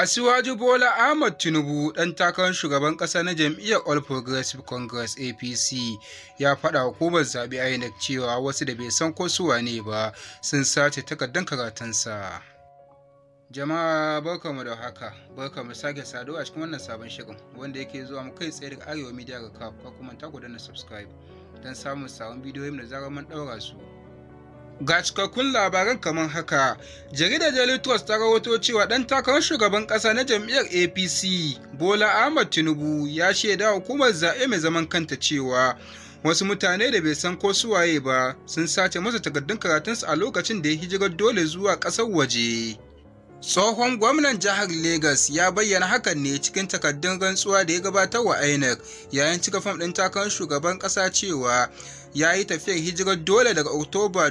Asiwaju Bola Ahmad Tinubu ɗan takarar shugaban ƙasa na jam'iyyar All Progressive Congress APC ya faɗa hukumar zaɓe INEC cewa wasu da bai san ko su wane ba sun sace takardar karatunsa. Jama'a barkamu da haka, barkamu sake saduwa a cikin wannan sabon shirin wanda yake zuwa mu kai tsaye daga Arewa Media ga kaf ko kuma ta na subscribe don samun sabon bidiyoyin da zarar mun ɗaura su. Ga cikakkun labaran kamar haka, jaridar Daily Trust ta rahoto cewa ɗan takarar shugaban ƙasa na jam'iyyar APC, Bola Ahmad Tinubu ya shaida hukumar zaɓe mai zaman kanta cewa wasu mutane da bai san ko suwaye ba sun sace masa takardun karatunsa a lokacin da ya hijirar dole zuwa ƙasar waje. Tsohon gwamnan jihar Legas ya bayyana hakan ne cikin takardun rantsuwa da ya gabatar wa INEC yayin cika fam ɗin takarar shugaban ƙasa cewa ya yi tafiyar hijirar dole daga Oktoba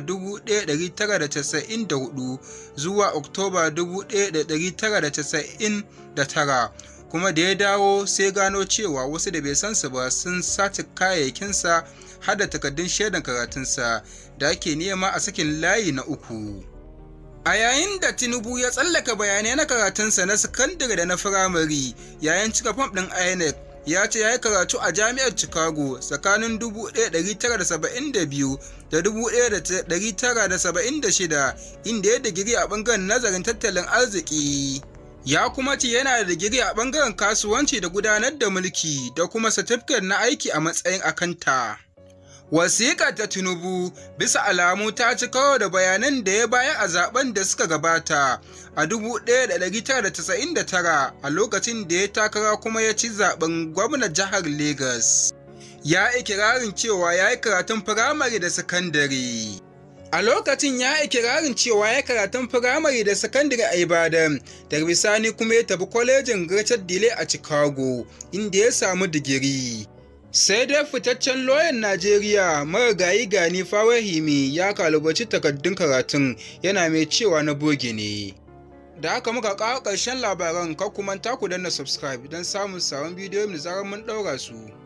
1994 zuwa Oktoba 1999 kuma da ya dawo sai gano cewa wasu da bai san su ba sun sace kayayyakinsa har da takardun shaidan karatunsa da ake nema a sakin layi na uku. A yayin da Tinubu ya tsallaka bayanai na karatunsa na sakandare da na firamare yayin cika fam ɗin INEC ya ce ya yi karatu a jami'ar Chicago tsakanin 1972 da 1976 inda ya digiri a ɓangaren nazarin tattalin arziki. Ya kuma ce yana da digiri a ɓangaren kasuwanci da gudanar da mulki da kuma satifiket na aiki a matsayin akanta. Wasiƙar ta Tinubu bisa alamu ta ci karo da bayanan da ya bayar a zaben da suka gabata a 1999 a lokacin da ya takara kuma ya ci zaben gwamnan jihar Legas. Ya ikirarin cewa ya yi karatun firamare da sakandare. A lokacin ya ikirarin cewa ya karatun firamare da sakandare a Ibadan, daga bisani kuma ya tafi kwalejin Richard Dile a Chicago, inda ya samu digiri. sai dai fitaccen loyan najeriya marigayi gani fawahimi ya kalubaci takardun karatun yana mai cewa na boge ne da haka muka kawo ƙarshen labaran ka kuma ku danna subscribe don samun sabon bidiyo da zarar mun ɗaura su